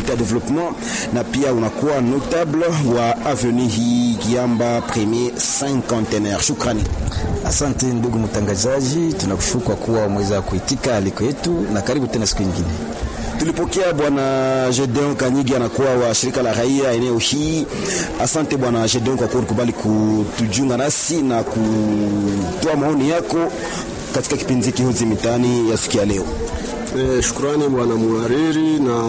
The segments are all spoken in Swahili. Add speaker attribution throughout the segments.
Speaker 1: comité de développement na pia unakuwa notable wa avenue hii Kiamba premier cinquantenaire. Shukrani.
Speaker 2: Asante ndugu mtangazaji, tunakushukuru kwa kuwa umeweza kuitika aliko yetu, na karibu tena siku nyingine.
Speaker 1: Tulipokea bwana Gedeon Kanyigi anakuwa wa shirika la raia eneo hii. Asante bwana Gedeon kwa kuwa kubali kutujiunga nasi na kutoa maoni yako katika kipindi hiki Hozi Mitaani ya siku ya leo.
Speaker 3: E, shukrani bwana muhariri na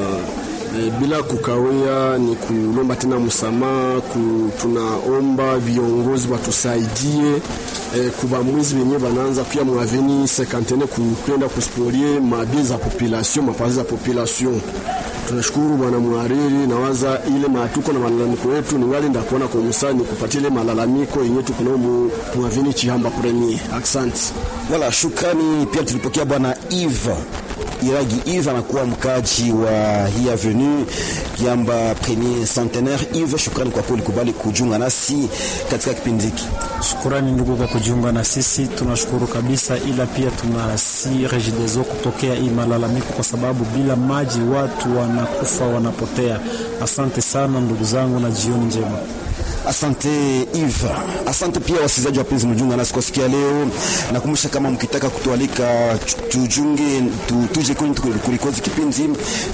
Speaker 3: e, bila kukawia ni kulomba tena msamaha ku, tunaomba viongozi watusaidie e, kuba mwizi wenye wanaanza pia mwaveni sekantene kwenda kusporie mabie za population mapazi za population. Tunashukuru bwana muhariri, nawaza ile matuko na malalamiko yetu ningali ndakuona kwa musani kupatia ile malalamiko yenye tuko nao mwaveni Chihamba premier. Asante.
Speaker 1: Wala shukrani pia tulipokea bwana Eve Iragi Yves anakuwa mkaji wa hii avenue Kiamba premier centenaire. Yves, shukrani kwa kweli kubali kujiunga nasi katika kipindi hiki.
Speaker 4: Shukrani ndugu kwa kujiunga na sisi, tunashukuru kabisa, ila pia tunasi Regideso kutokea hii malalamiko, kwa sababu bila maji watu wanakufa wanapotea. Asante sana ndugu zangu na jioni njema.
Speaker 1: Asante Eve. Asante pia wasikilizaji wapenzi mjunga nasi kwa siku ya leo. Nakumbusha kama mkitaka kutualika tujunge tu, tuje kwenye kulikozi kipindi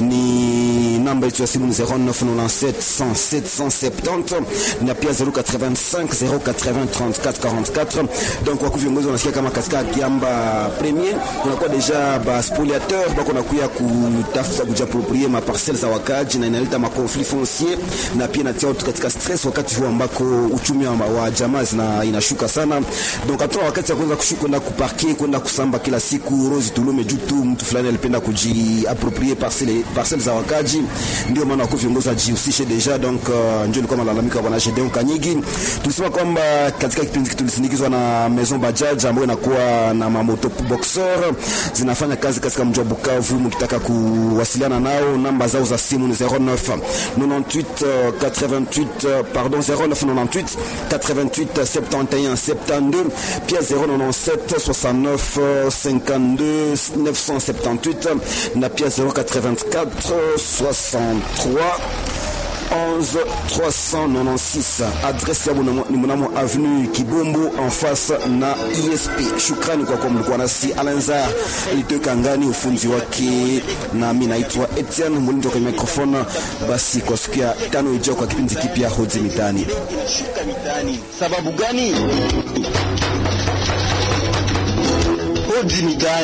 Speaker 1: ni namba yetu ya simu ni 0997 107 170 na pia 085 080 34 44. Donc kwa viongozi wanasikia kama katika Kiamba Premier kunakuwa deja ba spoliateur bako nakuya kutafuta kujiapproprier ma parcelles za wakaji na inaleta ma conflit foncier na pia natia watu katika stress wakati huu ambako uchumi wa, wa jamaa zina inashuka sana. Donc hatuna wakati ya kuanza kushuka kwenda kuparke kwenda kusamba kila siku Rose Tulume juu tu mtu fulani alipenda kujiapproprier parcelle parcelle za wakaji, ndio maana wako viongozi wajihusishe deja. Donc uh, ndio ilikuwa malalamiko ya bwana Gedeon Kanyigi. Tulisema kwamba katika kipindi hiki tulisindikizwa na Maison Bajaj ambayo inakuwa na mamoto boxer zinafanya kazi katika mji wa Bukavu. Mkitaka kuwasiliana nao, namba zao za simu ni 09 98 88 pardon 0998 88 71 72 pia 097 69 52 978 na pia 084 63 11 396 adresse ya ni mnamo avenue Kibumbu en face na ISP. Shukrani kwa kuwa mlikuwa nasi. Alanzar ilitoka ngani ufunzi wake, nami naitwa Etienne Mulindo kwenye microphone. Basi kwa siku ya tano ijao kwa kipindi kipya Hozi Mitaani.
Speaker 5: Sababu gani? Hozi Mitaani.